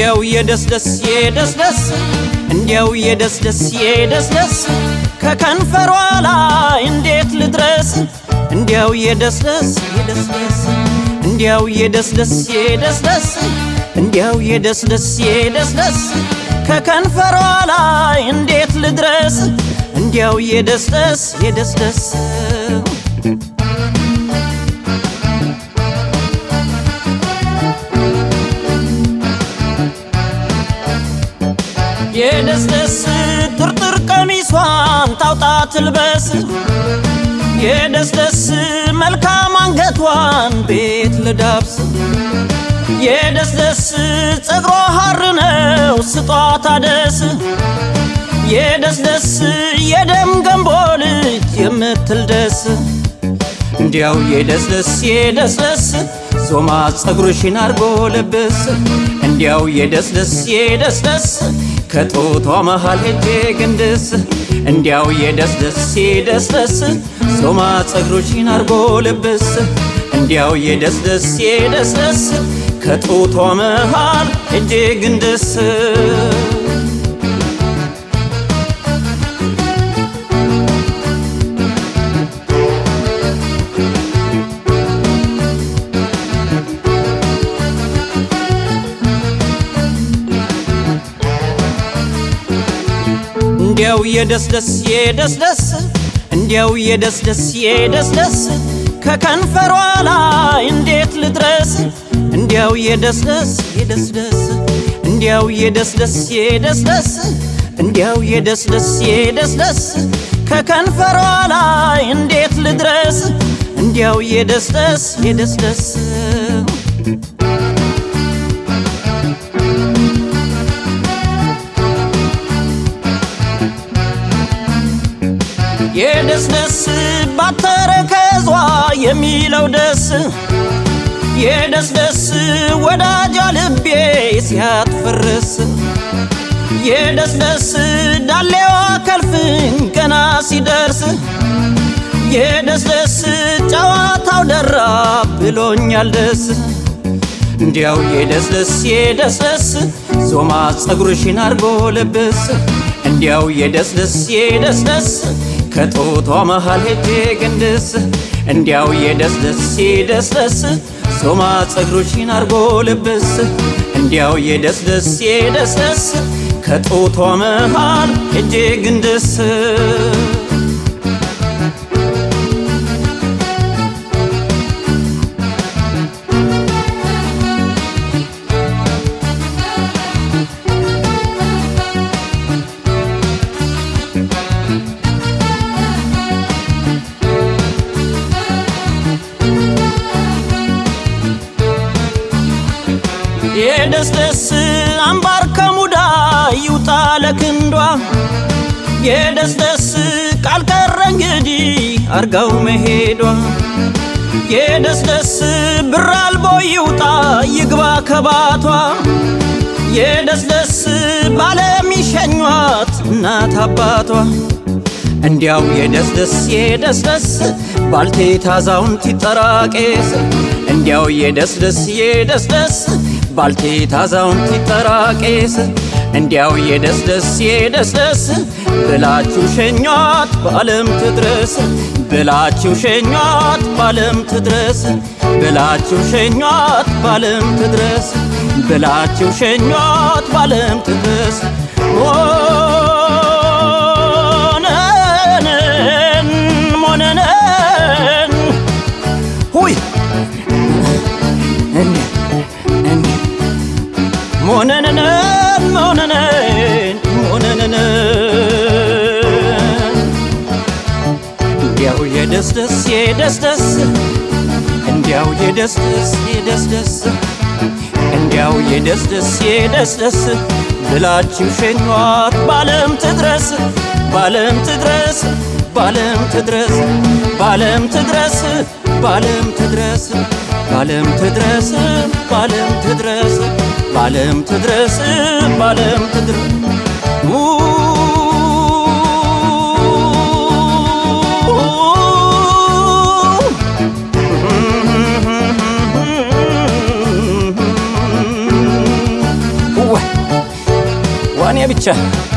እንዲያው የደስ ደስ የደስ ደስ እንዲያው የደስ ደስ የደስ ደስ ከከንፈሯ ላይ እንዴት ልድረስ እንዲያው የደስ ደስ የደስ ደስ እንዲያው የደስ ደስ የደስ ደስ እንዲያው የደስ ደስ የደስ ደስ ከከንፈሯ ላይ እንዴት ልድረስ እንዲያው የደስ ደስ የደስ ደስ የደስ ደስ ጥርጥር ቀሚሷን ታውጣ ትልበስ የደስ ደስ መልካም አንገቷን ቤት ልዳብስ የደስ ደስ ጸጉሯ ሐር ነው ስጧት አደስ የደስ ደስ የደም ገንቦ ልጅ የምትል ደስ እንዲያው የደስ ደስ የደስ ደስ ዞማ ጸጉርሽን አርጎ ልብስ እንዲያው የደስ ደስ የደስ ደስ ከጦቷ መሃል ሄጄ ግንድስ እንዲያው የደስ ደስ የደስ ደስ ዞማ ጸጉርሽን አርጎ ልብስ እንዲያው የደስ ደስ የደስ ደስ ከጦቷ መሃል ሄጄ ግንድስ እንዲያው የደስ ደስ የደስ ደስ እንዲያው የደስ ደስ የደስ ደስ ከከንፈሯ ላይ እንዴት ልድረስ እንዲያው የደስ ደስ የደስ ደስ እንዲያው የደስ ደስ የደስ ደስ እንዲያው የደስ ደስ የደስ ደስ ከከንፈሯ ላይ እንዴት ልድረስ እንዲያው የደስ ደስ የደስ ደስ የደስ ደስ ባተረከዟ የሚለው ደስ የደስ ደስ ወዳጃ ልቤ ሲያትፈርስ የደስ ደስ ዳሌዋ ከልፍኝ ገና ሲደርስ የደስ ደስ ጨዋታው ደራ ብሎኛል ደስ እንዲያው የደስ ደስ የደስ ደስ ዞማ ጸጉርሽን አርጎ ልብስ እንዲያው የደስ ደስ የደስ ደስ ከጦቷ መሃል ሄጄ ግንድስ እንዲያው የደስ ደስ የደስ ደስ ዞማ ጸጉርሽን አርጎ ልብስ እንዲያው የደስ ደስ የደስ ደስ ከጦቷ መሃል ሄጄ ግንድስ የደስ ደስ አምባር ከሙዳ ይውጣ ለክንዷ የደስ ደስ ቃል ቀረ እንግዲህ አርጋው መሄዷ የደስ ደስ ብር አልቦ ይውጣ ይግባ ከባቷ የደስ ደስ ባለሚሸኟት እናት አባቷ እንዲያው የደስ ደስ የደስ ደስ ባልቴት አዛውንት ይጠራቄስ እንዲያው የደስ ደስ የደስ ደስ ባልቴት አዛውንት ይጠራቄስ እንዲያው የደስ ደስ የደስ ደስ ብላችሁ ሸኟት በዓለም ትድረስ ብላችሁ ሸኟት በዓለም ትድረስ ብላችሁ ሸኟት በዓለም ትድረስ ብላችሁ ሸኟት በዓለም ትድረስ ሞነነን ሞነነን ሁይ ሞነነነን ሞነነን ሞነነነን እንዲያው የደስ ደስ የደስ ደስ እንዲያው የደስ ደስ የደስ ደስ እንዲያው የደስ ደስ የደስ ደስ ብላችሁ ሸኟት ባለም ትድረስ ባለም ትድረስ ባለም ትድረስ ባለም ትድረስ ባለም ትድረስ ባለም ትድረስ ባለም ትድረስ ባለም ትድረስ ባለም ትድረስ ዋ ቸ